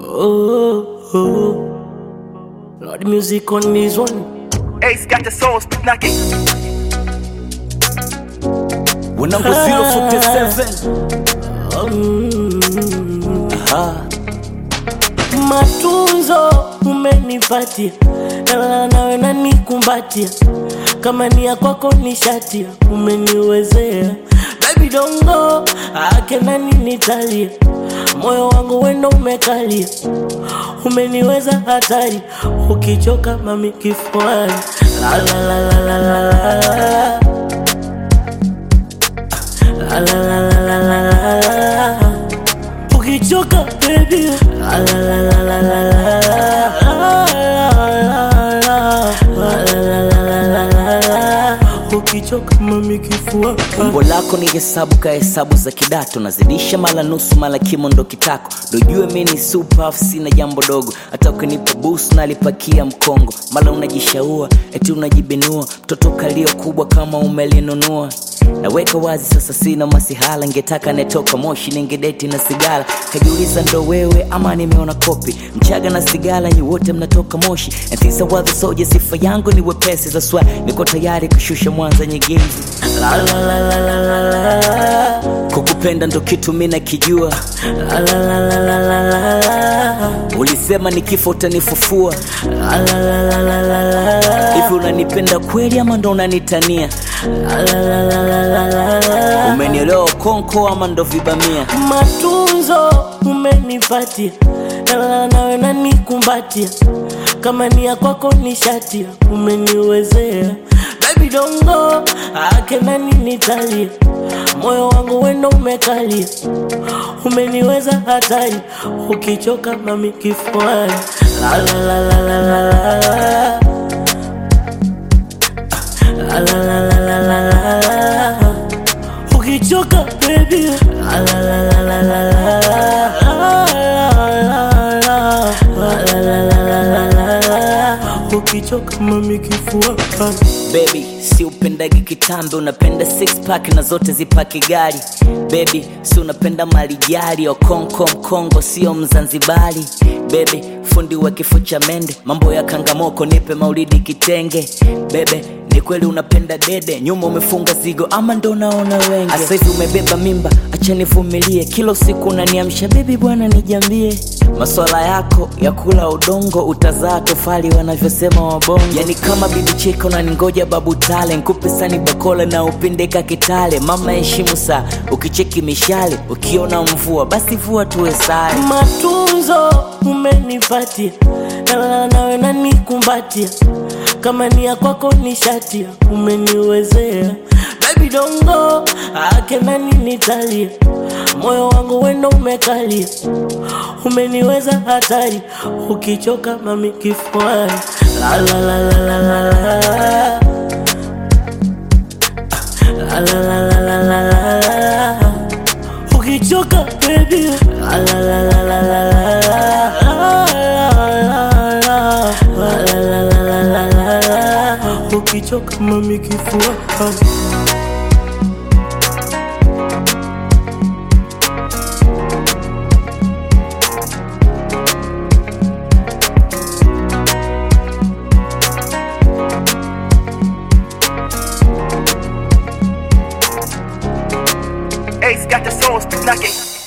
Oh, oh. Lord, music on this one. Ace got the soul spit knocking. When number 047 Aha. Matunzo umenipatia, nalala nawe nanikumbatia, kama ni ya kwako ni shatia, umeniwezea baby dongo ake nani nitalia, moyo wangu wendo umekalia, umeniweza hatari, ukichoka mami kifuani la la la la la la la la la la la la la la ukichoka baby la la la la la la la la ukichoka mami kifua umbo lako ni hesabu ka hesabu za kidato nazidisha mala nusu mala kimo ndo kitako dojue mi ni super sina jambo dogo hata ukinipa bus nalipakia mkongo mala unajishaua eti unajibinua mtoto kalio kubwa kama umelinunua naweka wazi sasa sina masihala ngetaka netoka moshi ningedeti na sigala kajiuliza ndo wewe ama nimeona kopi mchaga na sigala nyi wote mnatoka moshi ntisa wadhi soja sifa yangu ni wepesi za swa niko tayari kushusha mwanza nyegezi la la la la la la la kukupenda ndo kitu mi nakijua la la la la la la la la ulisema nikifa utanifufua la la la la la la la la hivi unanipenda kweli ama ndo unanitania la la la la la la la la umenielewa konko ama ndo vibamia matunzo umenipatia, nalala nawe nanikumbatia, kama ni ya kwako ni shatia, umeniwezea baby dongo ake nani nitalia, moyo wangu wendo umekalia, umeniweza hatari, ukichoka mami kifuani la la la la la la la la la la la la la la la la ukichoka baby la la la la la la la la ukichoka mami kifua bebi si upendagi kitambe unapenda six pack na zote zipaki gari bebi si unapenda malijari okonko mkongo sio mzanzibari bebe fundi wa kifo cha mende mambo ya kangamoko nipe maulidi kitenge bebe ni kweli unapenda dede nyuma umefunga zigo ama ndo unaona wenge asa hivi umebeba mimba acha nivumilie kila usiku unaniamsha bebi bwana nijambie maswala yako ya kula udongo utazaa tofali wanavyosema wabongo yani kama bibi cheka unaningoja babu tale nkupe sani bakola na upindeka kitale mama heshimu saa ukicheki mishale ukiona mvua basi vua tuwe sare matunzo umenipatia, nalala nawe nanikumbatia, kama ni ya kwako ni shatia, umeniwezea baby dongo ake nani nitalia, moyo wangu wendo umekalia, umeniweza hatari, ukichoka mami kifuani la la la la la la la la la la la la la la la la ukichoka baby la la la la la la la la ukichoka mami kifua Ace got the soul spit knocking.